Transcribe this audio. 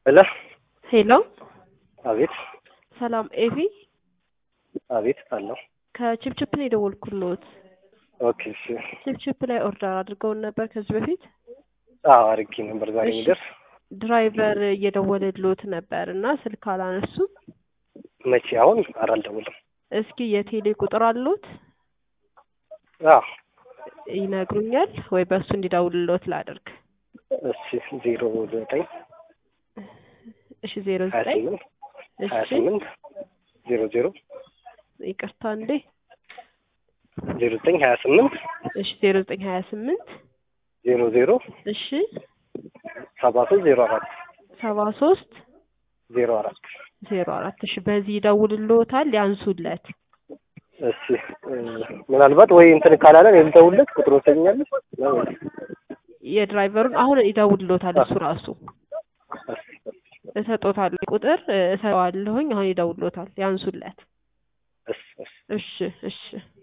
ሄሎ ሄሎ አቤት ሰላም ኤቪ አቤት አለው ከቺፕቺፕ ነው የደወልኩልዎት። ኦኬ እሺ ቺፕቺፕ ላይ ኦርደር አድርገውን ነበር ከዚህ በፊት አዎ አድርጌ ነበር ዛሬ እሺ። የሚደርስ ድራይቨር እየደወለልዎት ነበር እና ስልክ አላነሱም። መቼ አሁን ኧረ አልደውልም እስኪ የቴሌ ቁጥር አሉት አዎ ይነግሩኛል ወይ በእሱ እንዲደውልልዎት ላድርግ? እሺ ዜሮ ዘጠኝ እሺ ዜሮ ሀያ ዘጠኝ ስምንት ሀያ እሺ ስምንት ዜሮ ዜሮ ይቅርታ እንዴ ዜሮ ዘጠኝ ሀያ ስምንት እሺ ዜሮ ዘጠኝ ሀያ ስምንት ዜሮ ዜሮ እሺ ሰባ ሶስት ዜሮ አራት ሰባ ሶስት ዜሮ አራት ዜሮ አራት እሺ በዚህ ይደውልልዎታል ያንሱለት እሺ እ፣ ምናልባት ወይ እንትን ካላለ እኔ ልደውልለት ቁጥር ወሰኛለች የድራይቨሩን አሁን ይደውልልዎታል እሱ ራሱ እሰጦታለሁ ቁጥር እ፣ እሰጠዋለሁኝ አሁን ይደውልልዎታል ያንሱለት እሺ እሺ እሺ እሺ